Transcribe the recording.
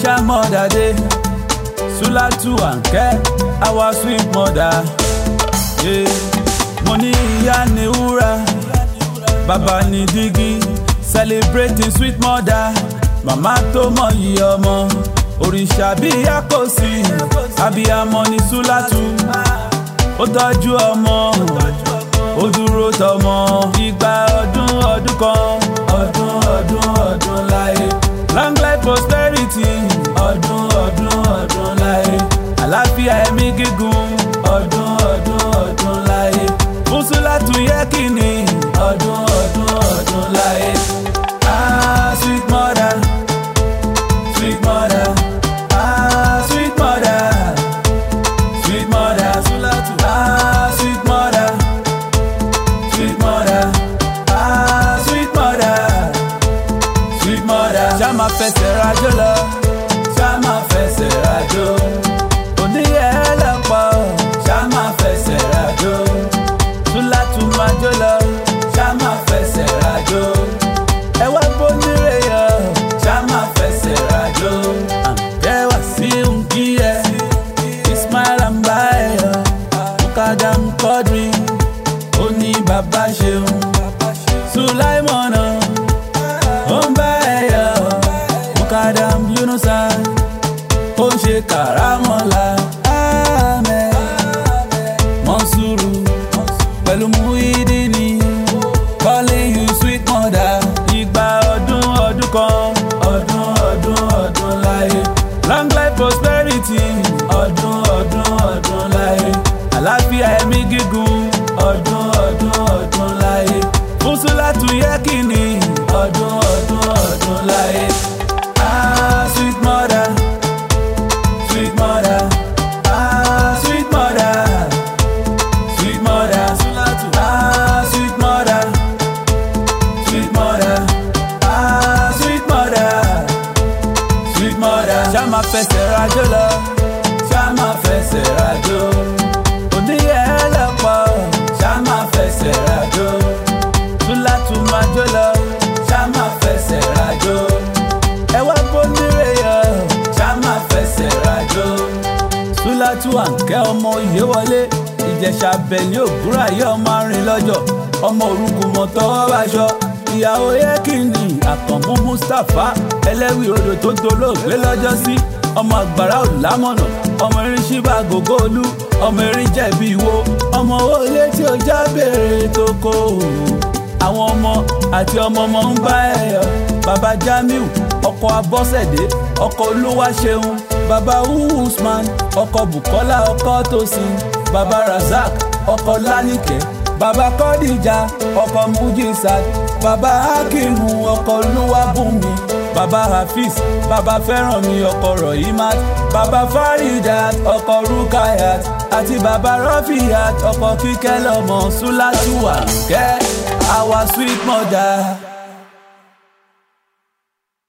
special mother day sulatu ànkẹ́ our sweet mother yeah. mo ní ìyá ní wúrà bàbá ní dígí celebrating sweet mother màmá tó mọyì ọmọ òrìṣà bí ìyá kò sí abiyamọ ní sulatu ó tọ́jú ọmọ ó dúró tọmọ ìgbà ọdún ọdún kan ọdún ọdún ọdún láyé long life prosperity ọdún ọdún ọdún láyé àlàáfíà ẹ̀mí gígùn ọdún ọdún ọdún láyé fúnṣúlátù yẹ kìíní ọdún ọdún ọdún láyé ah sweet mother sweet mother ah sweet mother sweet mother sulatu ah sweet mother sweet mother ah sweet mother sweet mother. ṣá máa fẹsẹ̀ rajó lọ ṣá máa fẹsẹ̀ rajó oníyẹ lọ́pọ̀ ṣá máa fẹsẹ̀ rajó túlátù máa jó lọ ṣá máa fẹsẹ̀ rajó ẹ wá bónírè yọ ṣá máa fẹsẹ̀ rajó àǹkẹ́wà sí nkí ẹ ismail ambayo mukadam quadri ó ní bàbá ṣeun sulaimona ó ń bá ẹ yọ mukadam yunusa ó ń ṣe kàrámọ́lá amen mọ́sùrù pẹ̀lú muhidini calling you sweet mother ìgbà ọdún ọdún kan ọdún ọdún ọdún láyé long life prosperity ọdún ọdún ọdún láyé àlàáfíà ẹ̀mí gígùn ọdún ọdún ọdún láyé fúnṣúlátù yẹ kìíní ọdún ọdún ọdún láyé ah sweet mother sweet mother ah sweet mother sweet mother sulatu ah sweet mother sweet mother ah sweet mother sweet mother. ṣá máa fẹsẹ̀ rajó lọ ṣá máa fẹsẹ̀ rajó oníyẹ lọ́pọ̀ ṣá máa fẹsẹ̀ rajó túlátù máa jó lọ ṣá máa fẹsẹ̀ rajó ẹ wá bónírè yọ ṣá máa fẹsẹ̀ rajó túlátù àǹkẹ́ ọmọ òye wọlé ìjẹ̀ṣà bẹ̀lí ògúnrà yẹ ọmọ arìn lọ́jọ́ ọmọ orúkú mọ̀ tọwọ́ báṣọ ìyàwó yẹ́kìnì àkànmú mustapha ẹlẹ́wì odò tó dolóògbé lọ́jọ́ sí ọmọ àgbàrá òlámọ̀nà ọmọ erin ṣíbà gògó olú ọmọ erin jẹ̀bi ìwo ọmọ olé tí ó já béèrè tó kó àwọn ọmọ àti ọmọ ọmọ ń bá ẹ yọ baba jamiu ọkọ abọ́sẹ̀dé ọkọ olúwaṣeun baba usman ọkọ bukola ọkọ tosin baba razak ọkọ lánìkẹ́ baba kọ́díjà ọkọ mujisat baba hakimu ọkọ olúwàbùnmi baba hafiz baba fẹ́rànmi ọkọ rọ̀yìmát baba faridat ọkọ rukayat àti baba rọ́fìyat ọkọ kíkẹ́ lọ́mọ sulatuwa kẹ́ our sweet mother.